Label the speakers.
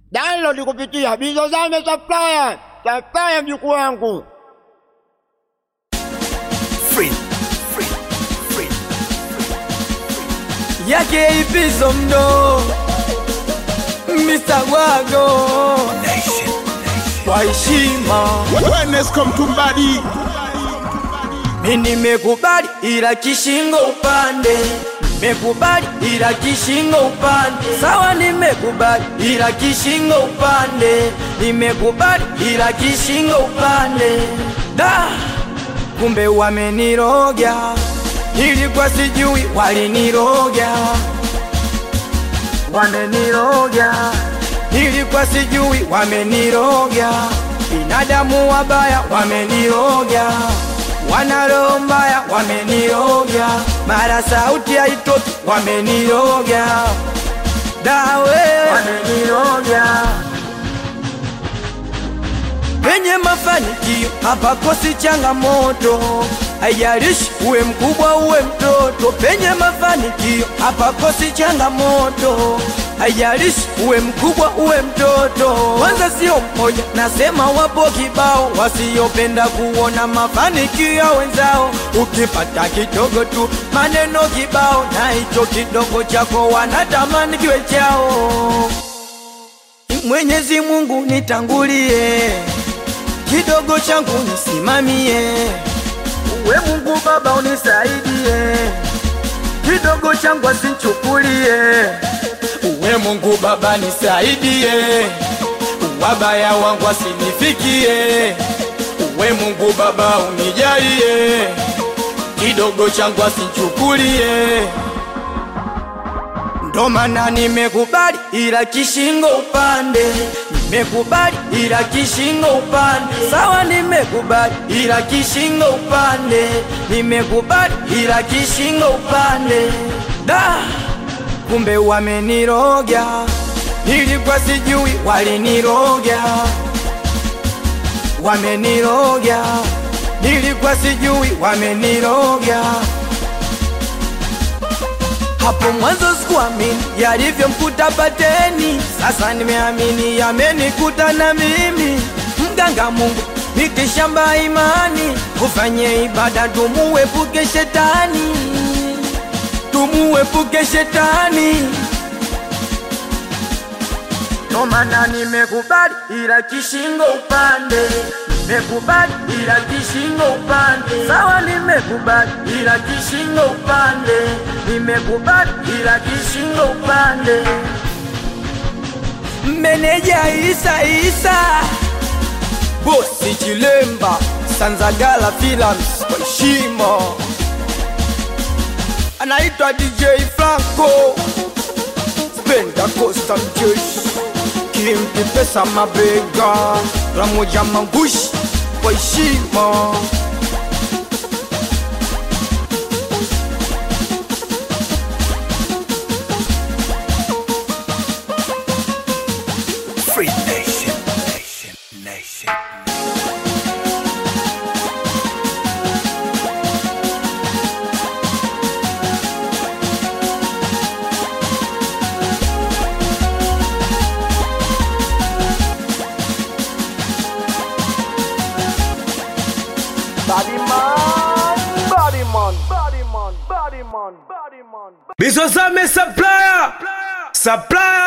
Speaker 1: Download kupitia Bizozame Supplier. Supplier mjukuu wangu.
Speaker 2: Free. Free. Free.
Speaker 3: yake ipizo mdo Mr. Wago
Speaker 2: Nation.
Speaker 3: kwa heshima
Speaker 4: Wellness come to body.
Speaker 3: mi nimekubali ila kishingo upande nimekubali ila kishingo upande sawa nimekubali ila kishingo upande nimekubali ila kishingo upande da kumbe wameniroga nilikuwa sijui waliniroga wameniroga nilikuwa sijui wameniroga binadamu wabaya wameniroga wana roho mbaya wameniroga mara sauti haitoki wameniroga dawe wameniroga penye mafanikio hapakosi changamoto haijalishi uwe mkubwa uwe mtoto penye mafanikio hapakosi changamoto haijalishi uwe mkubwa uwe mtoto kwanza sio mmoja nasema wapo kibao wasiopenda kuona mafanikio ya wenzao ukipata kidogo tu maneno kibao na hicho kidogo chako wanatamani kiwe chao Mwenyezi Mungu nitangulie, kidogo changu nisimamie. Uwe Mungu Baba unisaidie, kidogo changu asinchukulie. Uwe Mungu Baba nisaidie, wabaya wangu asinifikie. Uwe Mungu Baba unijalie, kidogo changu asinchukulie ndo maana nimekubali ila kishingo upande nimekubali ila kishingo upande sawa nimekubali ila kishingo upande nimekubali ila kishingo upande da kumbe wameniroga nilikuwa sijui waliniroga wameniroga nilikuwa sijui wameniroga hapo mwanzo sikuamini yalivyomkuta Pateni, sasa nimeamini yamenikuta na mimi. Mganga Mungu mitishamba imani, ufanye ibada tumuepuke shetani, tumuepuke shetani. Ndo maana nimekubali ila kishingo upande nimekubali ila kishingo upande sawa nimekubali ila kishingo upande nimekubali ila kishingo upande meneja Isa Isa bosi Chilemba Sanzagala Films kwa heshima anaitwa DJ Franco Spenda Costa mjeshi kimpi pesa mabega Ramoja Mangushi kwa heshima
Speaker 2: Free nation. Nation. Nation.
Speaker 5: Bizozame Supplier Supplier